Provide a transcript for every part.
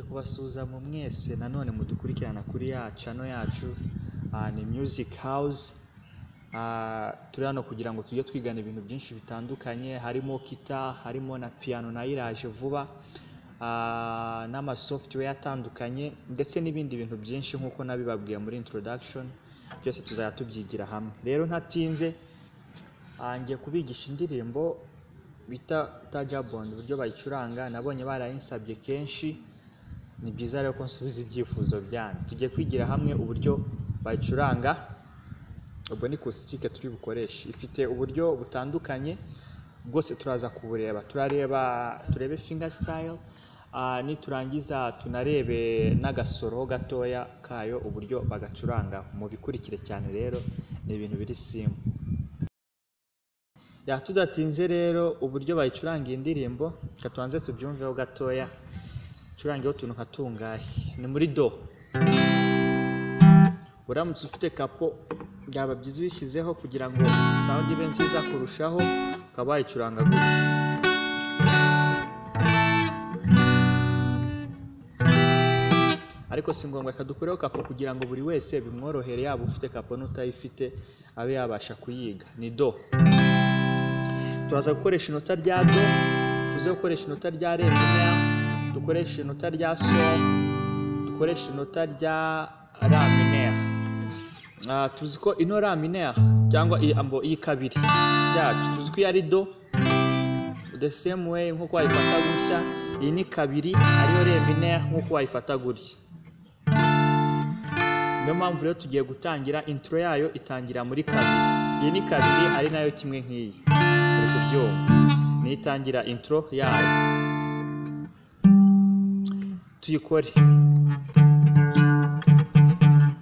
kubasuzuma mwese nanone mudukurikirana kuri ya cano yacu uh, ni music house uh, turi hano kugira ngo tujye twigana ibintu byinshi bitandukanye harimo kita harimo na piano nayo iraje vuba uh, n'amasoftware atandukanye ndetse n'ibindi bintu byinshi nk'uko nabibabwiye muri introduction byose tuzajya tubyigira hamwe rero ntatinze uh, ngiye kubigisha indirimbo bita tajabond uburyo bayicuranga nabonye barayinsabye kenshi ni byiza rero ko nsubiza ibyifuzo byanyu tujye kwigira hamwe uburyo bayicuranga ubwo ni kositike turi bukoreshe ifite uburyo butandukanye bwose turaza kubureba turareba turebe finger style ah, niturangiza tunarebe n'agasoro gatoya kayo uburyo bagacuranga mubikurikire cyane rero ni ibintu biri simu ya tudatinze rero uburyo bayicuranga iyi ndirimbo reka tubanze tubyumveho gatoya icurangeho utuntu nka tungahe ni muri do uramutse ufite kapo byaba byiza uyishyizeho kugira ngo sound ibe nziza kurushaho ukaba wayicuranga gutya ariko si ngombwa reka dukureho kapo kugira ngo buri wese bimworohere yaba ufite kapo n'utayifite abe yabasha kuyiga ni do turaza gukoresha inota rya do tuze gukoresha inota rya remera dukoresha inota rya sol dukoresha inota rya ra minere Ah, tuzi ko ino ra minere cyangwa iyi ambo iyi kabiri yacu tuzi ko iyo ari do the same way nk'uko wayifata gutya iyi ni kabiri ariyo re minere nk'uko wayifata gutya niyo mpamvu rero tugiye gutangira intro yayo itangira muri kabiri iyi ni kabiri ari nayo kimwe nk'iyi uri kubyumva niyo itangira intro yayo tuyikore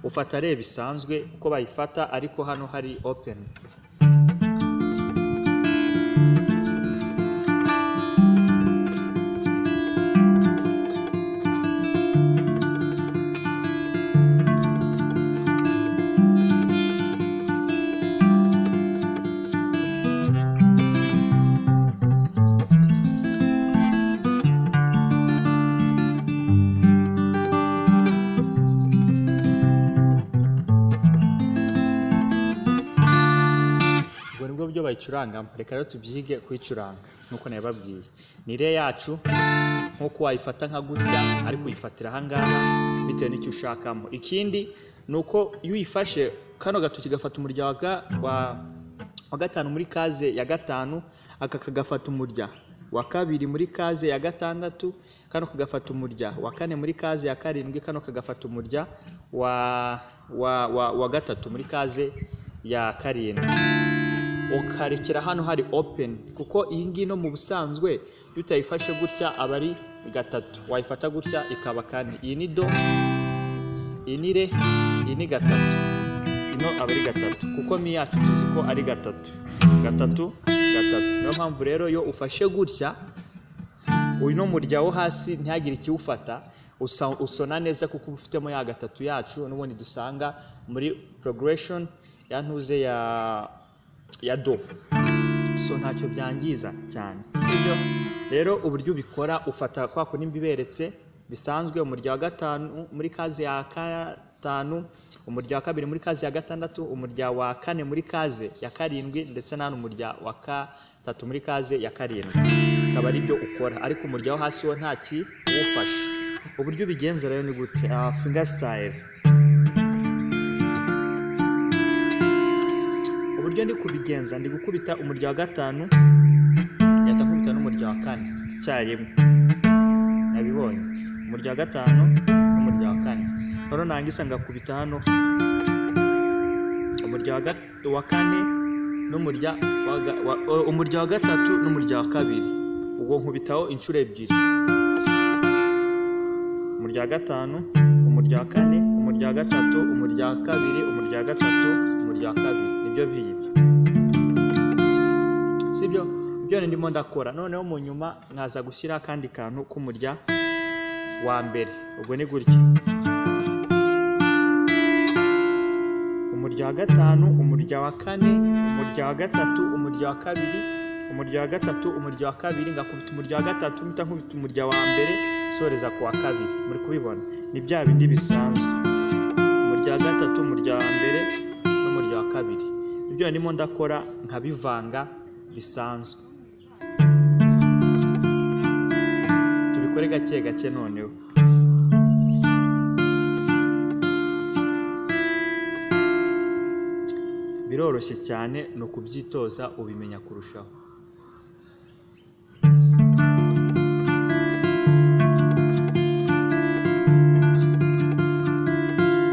ufata re bisanzwe uko bayifata ariko hano hari open ubwo nibwo buryo bayicurangamo reka rero tubyige kuyicuranga nk'uko nabibabwiye ni re yacu nk'uko wayifata nka gutya ariko uyifatira aha ngaha bitewe n'icyo ushakamo ikindi ni uko iyo uyifashe kano gatoki gafata umurya wa ga- wa- wa gatanu muri kaze ya gatanu aka kagafata umurya wa kabiri muri kaze ya gatandatu kano kagafata umurya wa kane muri kaze ya karindwi kano kagafata umurya wa wa wa, wa gatatu muri kaze ya karindwi ukarekera hano hari open kuko iyi ngiyi no mu busanzwe iyo utayifashe gutya aba ari gatatu wayifata gutya ikaba kane iyi ni do iyi ni re iyi ni gatatu ino aba ari gatatu kuko mi yacu tuzi ko ari gatatu gatatu gatatu niyo mpamvu rero iyo ufashe gutya uno murya wo hasi ntihagire ikiwufata usa- usona neza kuko uba ufitemo ya gatatu yacu n'ubundi dusanga muri progression ya ntuze ya ya do so ntacyo byangiza cyane sibyo rero uburyo ubikora ufata kwa kundi mbiberetse bisanzwe umurya wa gatanu muri kazi ya gatanu umurya wa kabiri muri kazi ya gatandatu umurya wa kane muri kaze ya karindwi ndetse n'ahano umurya wa gatatu muri kaze ya karindwi akaba ari byo ukora ariko umurya wo hasi wo nta kiwufashe uburyo ubigenza rero ni gute Ah, finger style uburyo ndi kubigenza ndi gukubita umurya wa gatanu ngahita nkubita n'umurya wa kane icyarimwe nabibonye umurya wa gatanu n'umurya wa kane noneho nangiza ngakubita hano umurya wa ga- wa kane n'umurya wa ga- wa- o- umurya wa gatatu n'umurya wa kabiri ubwo nkubitaho inshuro ebyiri umurya wa gatanu umurya wa kane umurya wa gatatu umurya wa kabiri umurya wa gatatu umurya wa kabiri nibyo byibi sibyo ibyo ni ndimo ndakora noneho mu nyuma nkaza gushyira akandi kantu k'umurya wa mbere ubwo ni gutya umurya wa gatanu umurya wa kane umurya wa gatatu umurya wa kabiri umurya wa gatatu umurya wa kabiri ngakubita umurya wa gatatu mpita nkubita umurya wa mbere usoreza ku wa kabiri muri kubibona ni bya bindi bisanzwe mu rya gatatu mu rya mbere no mu rya kabiri ibyo ndimo ndakora nkabivanga bisanzwe tubikore gake gake noneho biroroshye cyane ni ukubyitoza ubimenya kurushaho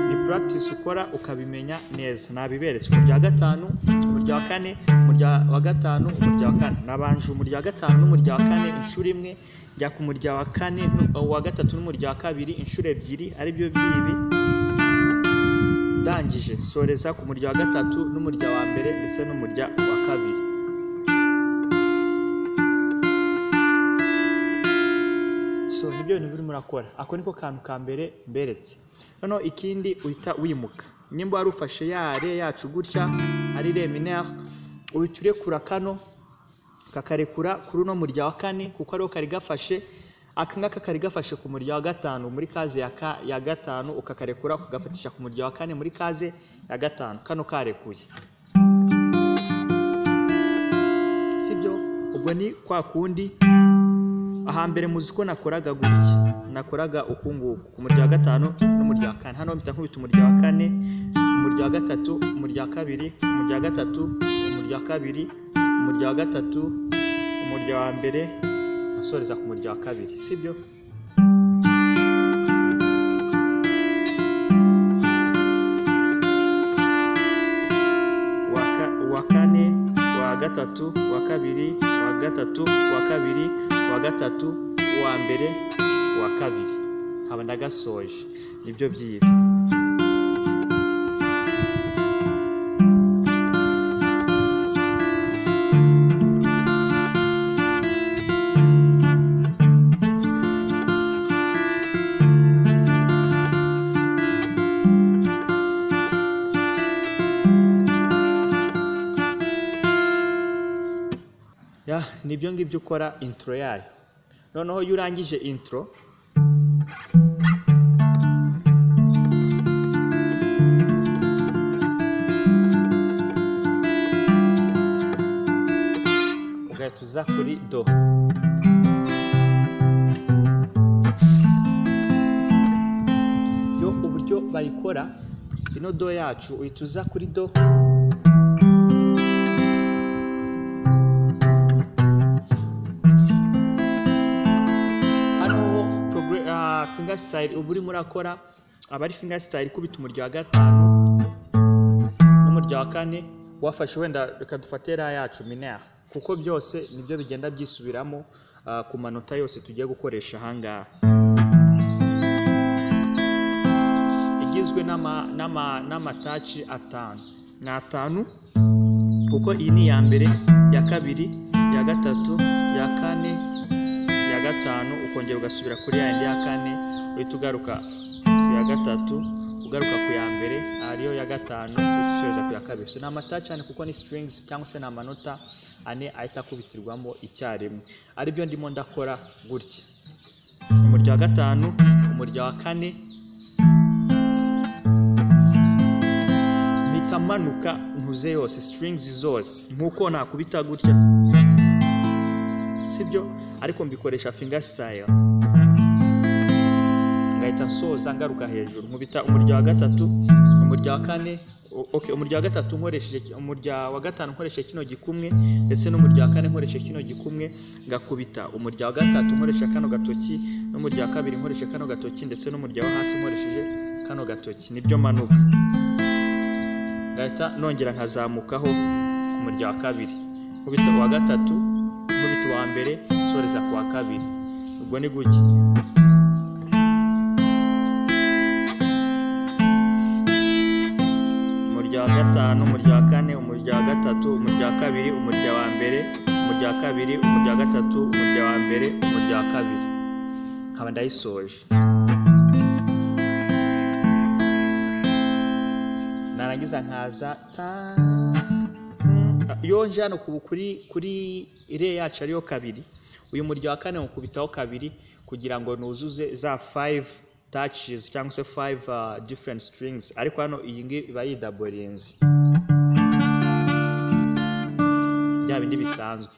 ni practice ukora ukabimenya neza nabiberetse umurya wa gatanu umurya wa kane umurya wa gatanu umurya wa kane nabanje umurya wa gatanu n'umurya wa kane inshuro imwe njya ku murya wa kane uwa gatatu n'umurya wa kabiri inshuro ebyiri aribyo byibi ndangije soreza ku murya wa gatatu n'umurya wa mbere ndetse n'umurya wa kabiri so nibyo bintu birimo urakora ako niko kantu ka mbere mberetse noneho ikindi uhita wimuka nimba wari ufashe yare yacu gutya ari reminere uhita urekura kano kakarekura kuri uno murya wa kane kuko ariho kari gafashe aka ngaka kari gafashe ku murya wa gatanu muri kaze ya, ka, ya gatanu ukakarekura ukagafatisha ku murya wa kane muri kaze ya gatanu kano karekuye sibyo ubwo ni kwa kundi ahambere muzi ko nakoraga gutya nakoraga uku nguku ku murya wa gatanu n'umurya wa kane hano mpita nkubita umurya wa kane umurya wa gatatu umurya wa kabiri umurya wa gatatu umurya wa kabiri umurya wa gatatu umurya wa mbere asoreza ku murya wa kabiri sibyo Uwa ka- uwa kane uwa gatatu uwa kabiri uwa gatatu uwa kabiri uwa gatatu uwa mbere uwa kabiri nkaba ndagasoje nibyo byibi ya nibyo ngibyo ukora intro yayo noneho iyo urangije intro ugahita uza kuri do yo uburyo bayikora ino do yacu uhita uza kuri do hano progre- ah, fingerstyle uba urimo urakora aba ari fingerstyle ikubita umurya wa gatanu n'umurya wa kane wafashe wenda reka dufate ra yacu minere kuko byose nibyo bigenda byisubiramo ah, ku manota yose tugiye gukoresha ahangaha igizwe n'ama- n'ama- n'amataci atanu ni atanu kuko iyi ni iya mbere iya kabiri iya gatatu iya kane iya gatanu ukongera ugasubira kuri ya yindi ya kane uhita ugaruka ku ya gatatu ugaruka ku ya mbere ariyo ya gatanu uhita usoreza ku ya kabiri so ni amata cyane kuko ni strings cyangwa se ni amanota ane ahita akubitirwamo icyarimwe aribyo ndimo ndakora gutya umurya wa gatanu umurya wa kane mpita manuka ntuze yose strings zose nk'uko nakubita gutya sibyo ariko mbikoresha finger style ngahita nsoza ngaruka hejuru nkubita umurya wa gatatu umurya wa kane o- okay, umurya wa gatatu nkoresheje ki- umurya wa gatanu nkoresheje kino gikumwe ndetse n'umurya wa kane nkoresheje kino gikumwe ngakubita umurya wa gatatu nkoresheje kano gatoki n'umurya wa kabiri nkoresheje kano gatoki ndetse n'umurya wo hasi nkoresheje kano gatoki nibyo manuka ngahita nongera nkazamukaho ku murya wa kabiri nkubita uwa gatatu nkubita uwa mbere nsoreza ku wa kabiri ubwo ni gutya umurya wa gatanu umurya wa kane umurya wa gatatu umurya wa kabiri umurya wa mbere umurya wa kabiri umurya wa gatatu umurya wa mbere umurya wa kabiri nkaba ndayisoje narangiza nkaza ta mm, iyo nje hano ku- kuri kuri ire yacu ariyo kabiri uyu murya wa kane nkukubitaho kabiri kugira ngo nuzuze za five touches cyangwa se five uh, different strings ariko hano iyi ngiyi iba yidaborinze bya bindi bisanzwe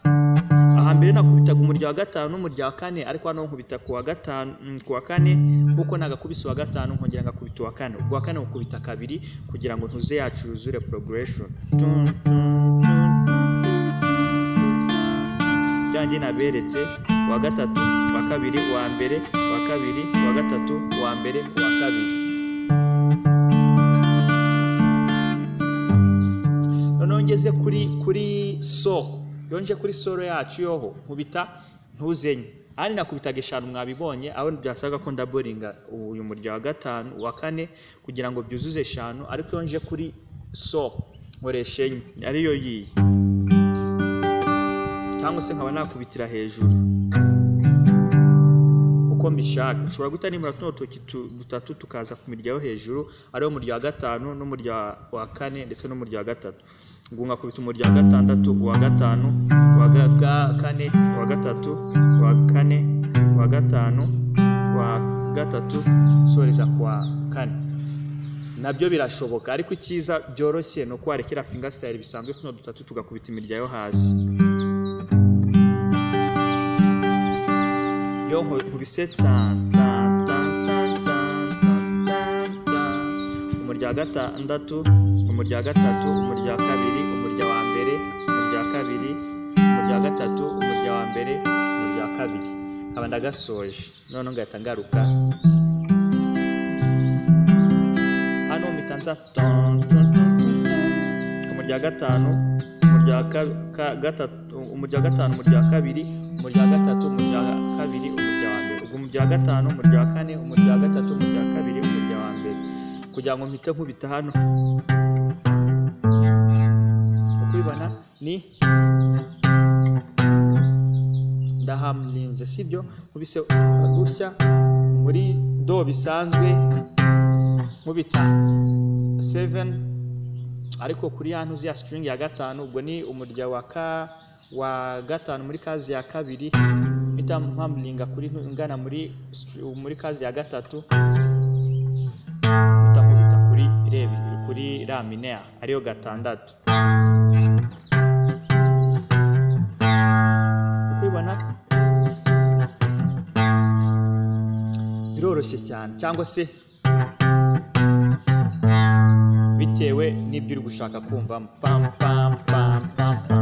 ahambere nakubitaga umurya wa gatanu n'umurya wa kane ariko hano nkubita ku wa gatanu mm, ku wa kane kuko nagakubise uwa gatanu nkongera ngakubita uwa kane ubwo wa kane nkukubita kabiri kugira ngo ntuze yacu yuzure progression Tun, tun, tun. byanjye naberetse uwa gatatu uwa kabiri uwa mbere uwa kabiri uwa gatatu uwa mbere uwa kabiri noneho ngeze kuri kuri soro iyo nje kuri soro yacu yoho nkubita ntuzenye ahandi nakubitaga eshanu mwabibonye aho byasaga ko ndaboringa uyu murya wa gatanu uwa kane kugira ngo byuzuze eshanu ariko iyo nje kuri soro nkoresha enye ariyo yiyi cyangwa se nkaba nakubitira hejuru uko mbishaka ushobora guta nimura tuno dutoki tu- dutatu tukaza ku mirya yo hejuru ariwo murya wa gatanu n'umurya wa kane ndetse n'umurya wa gatatu ubwo nkakubita umurya wa gatandatu uwa gatanu uwa ga- ga- kane uwa gatatu uwa kane uwa gatanu uwa gatatu usoreza ku wa kane nabyo birashoboka ariko icyiza byoroshye ni uko warekera fingasitayiri bisanzwe tuno dutatu tugakubita imirya yo hasi yo nkubise tan tan tan tan tan tan tan umurya wa gatandatu umurya wa gatatu umurya wa kabiri umurya wa mbere umurya wa kabiri umurya wa gatatu umurya wa mbere umurya wa kabiri nkaba ndagasoje noneho ngahita ngaruka hano mpita nza ton, ton, ton, ton, ton. umurya wa gatanu umurya wa ka- ka- gatatu umurya wa gatanu umurya wa kabiri umurya wa gatatu umurya wa kabiri umurya wa mbere ubwo umurya wa gatanu umurya wa kane umurya wa gatatu umurya wa kabiri umurya wa mbere kugira ngo mpite nkubita hano uko ubibona ni ndahamurinze sibyo nkubise gutya muri do bisanzwe nkubita 7 ariko kuri ya ntuzi ya string ya gatanu ubwo ni umurya wa ka wa gatanu muri kazi ya kabiri mpita mpamuringa kuri ntu- ngana muri str- muri kazi ya gatatu mpita nkubita kuri rebi kuri la mineur ariyo gatandatu uko ubibona biroroshye cyane cyangwa se bitewe n'ibyo uri gushaka kumvamo pam pam pam pam pam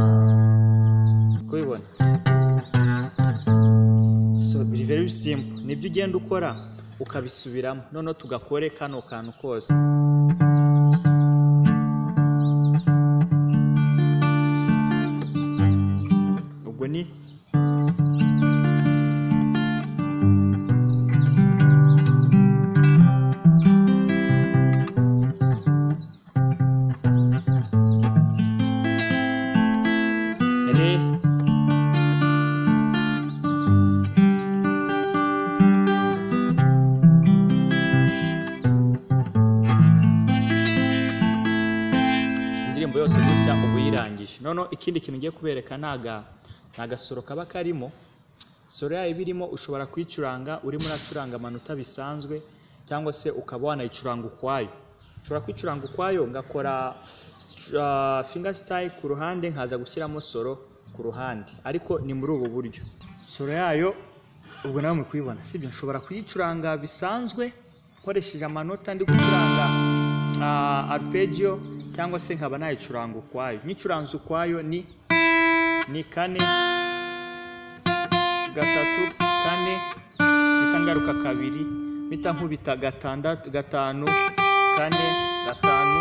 kubibona so biri very simple nibyo ugenda ukora ukabisubiramo noneho tugakore kano kantu kose ubwo ni re indirimbo yose gutya uba uyirangije noneho ikindi kintu ngiye kubereka ni aga- ni agasoro kaba karimo soro yayo iba irimo ushobora kuyicuranga urimo uracuranga amanota bisanzwe cyangwa se ukaba wanayicuranga ukwayo ushobora kwicuranga ukwayo ngakora uh, finger style ku ruhande nkaza gushyiramo soro ku ruhande ariko ni muri ubu buryo soro yayo ubwo nawe muri kuyibona sibyo nshobora kuyicuranga bisanzwe nkoresheje amanota ndi gucuranga uh, arpeggio cyangwa se nkaba nayicuranga ukwayo nyicuranze ukwayo ni ni kane gatatu kane mpita ngaruka kabiri mpita nkubita gatandatu gatanu kane gatanu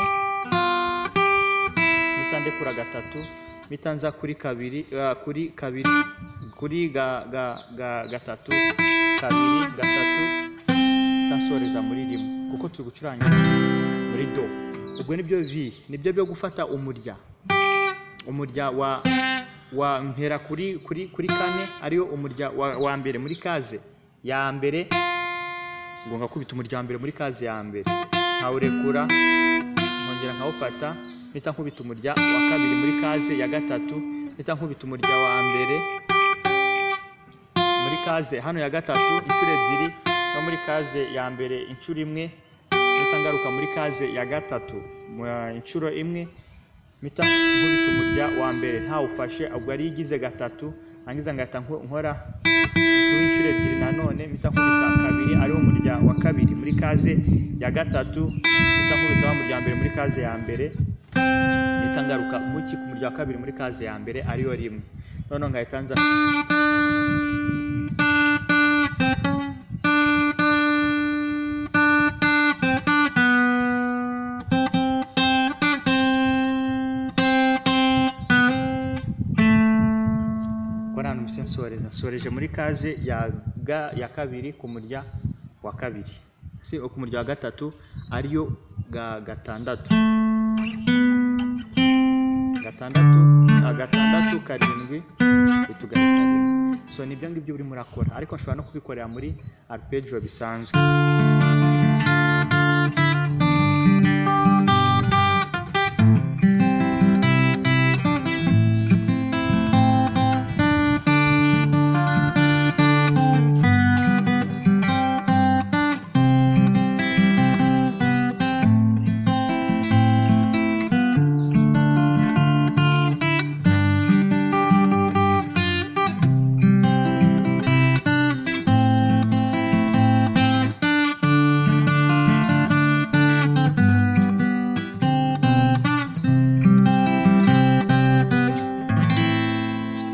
mpita ndekura gatatu mpita nza kuri kabiri ah, kuri kabiri kuri ga, ga, ga, gatatu kabiri gatatu mpita nsoreza muri rimwe kuko turi gucuranga muri do ubwo nibyo bibi nibyo byo gufata umurya umurya wa wa mpera kuri kuri kuri kane ariyo umurya wa, wa mbere muri kaze ya mbere ngo ngakubita umurya wa mbere muri kaze ya mbere nkawurekura nkongera nkawufata mpita nkubita umurya wa kabiri muri kaze ya gatatu mpita nkubita umurya wa mbere kaze hano ya gatatu inshuro ebyiri no muri kaze ya mbere inshuro imwe mpita ngaruka muri kaze ya gatatu mu- inshuro imwe mpita nkubita umurya wa mbere ntawufashe ubwo yari igize gatatu nangiza ngahita nko- nkora kuba inshuro ebyiri nanone mpita nkubita kabiri ariwo umurya wa kabiri muri kaze ya gatatu mpita nkubita wa murya wa mbere muri kaze ya mbere mpita ngaruka muki ku murya wa kabiri muri kaze ya mbere ariyo rimwe noneho ngahita nza ko nta numvise nsoreza nsoreje muri kaze ya ga ya kabiri ku murya wa kabiri si ku murya wa gatatu ariyo ga gatandatu gatandatu ah, gatandatu karindwi utugari karindwi so nibyo ngibyo urimo urakora ariko nshobora no kubikorera muri arpeggio bisanzwe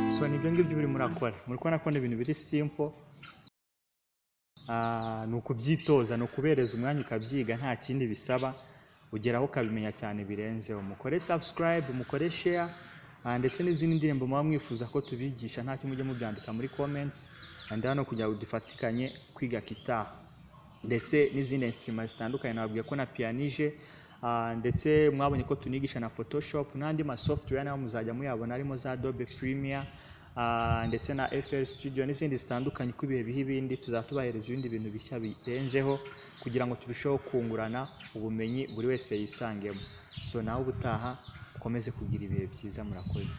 so nibyo ngibyo urimo urakora muri kubona ko ni ibintu biri simple Ah, ni ukubyitoza ni ukubereza umwanya ukabyiga nta kindi bisaba ugeraho ukabimenya cyane birenzeho mukore subscribe mukore share ah, ndetse n'izindi ndirimbo muba mwifuza ko tubigisha ntacyo mujye mubyandika muri comments and hano kugira ngo dufatikanye kwiga gitaha ndetse n'izindi instrument zitandukanye nababwiye ko na pianije ah, ndetse mwabonye ko tunigisha na photoshop n'andi ma software nayo muzajya muyabona harimo za adobe premiere ah, ndetse na FL studio n'izindi zitandukanye uko ibihe biha ibindi tuzaba tubahereza ibindi bintu bishya birenzeho kugira ngo turusheho kungurana ubumenyi buri wese yisangemo so nawe ubutaha ukomeze kugira ibihe byiza murakoze